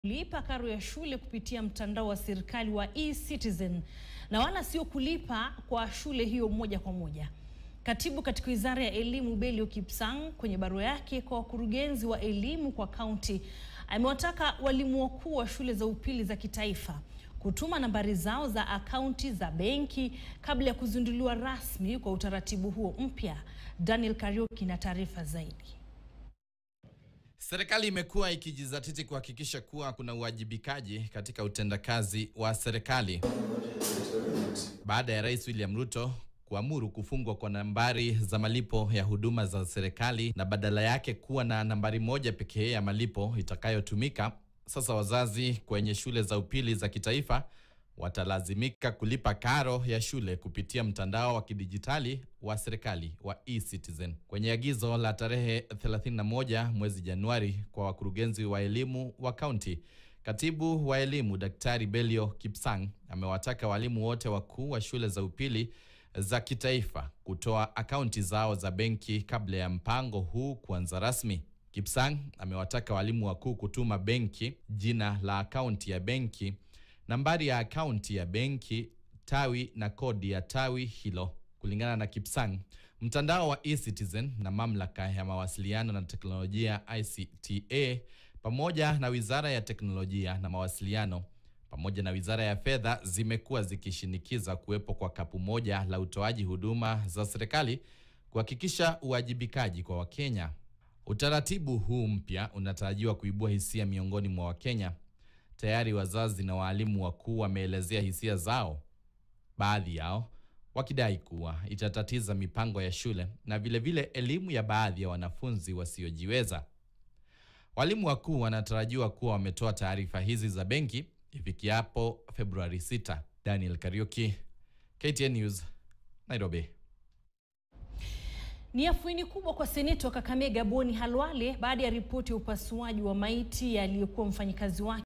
kulipa karo ya shule kupitia mtandao wa serikali wa eCitizen na wala sio kulipa kwa shule hiyo moja kwa moja. Katibu katika Wizara ya Elimu Belio Kipsang kwenye barua yake kwa wakurugenzi wa elimu kwa kaunti amewataka walimu wakuu wa shule za upili za kitaifa kutuma nambari zao za akaunti za benki kabla ya kuzinduliwa rasmi kwa utaratibu huo mpya. Daniel Kariuki na taarifa zaidi. Serikali imekuwa ikijizatiti kuhakikisha kuwa kuna uwajibikaji katika utendakazi wa serikali baada ya Rais William Ruto kuamuru kufungwa kwa nambari za malipo ya huduma za serikali na badala yake kuwa na nambari moja pekee ya malipo itakayotumika. Sasa wazazi kwenye shule za upili za kitaifa watalazimika kulipa karo ya shule kupitia mtandao wa kidijitali wa serikali wa eCitizen. Kwenye agizo la tarehe 31 mwezi Januari kwa wakurugenzi wa elimu wa kaunti, Katibu wa elimu Daktari Belio Kipsang amewataka walimu wote wakuu wa shule za upili za kitaifa kutoa akaunti zao za benki kabla ya mpango huu kuanza rasmi. Kipsang amewataka walimu wakuu kutuma benki jina la akaunti ya benki, nambari ya akaunti ya benki, tawi na kodi ya tawi hilo. Kulingana na Kipsang, mtandao wa eCitizen na mamlaka ya mawasiliano na teknolojia ICTA pamoja na Wizara ya Teknolojia na Mawasiliano pamoja na Wizara ya Fedha zimekuwa zikishinikiza kuwepo kwa kapu moja la utoaji huduma za serikali kuhakikisha uwajibikaji kwa Wakenya. Utaratibu huu mpya unatarajiwa kuibua hisia miongoni mwa Wakenya. Tayari wazazi na waalimu wakuu wameelezea hisia zao, baadhi yao wakidai kuwa itatatiza mipango ya shule na vilevile vile elimu ya baadhi ya wanafunzi wasiojiweza. Walimu wakuu wanatarajiwa kuwa wametoa taarifa hizi za benki ifikiapo Februari 6. Daniel Kariuki, KTN News, Nairobi. Ni afueni kubwa kwa seneta wa Kakamega Boni Halwale baada ya ripoti ya upasuaji wa maiti aliyekuwa mfanyikazi wake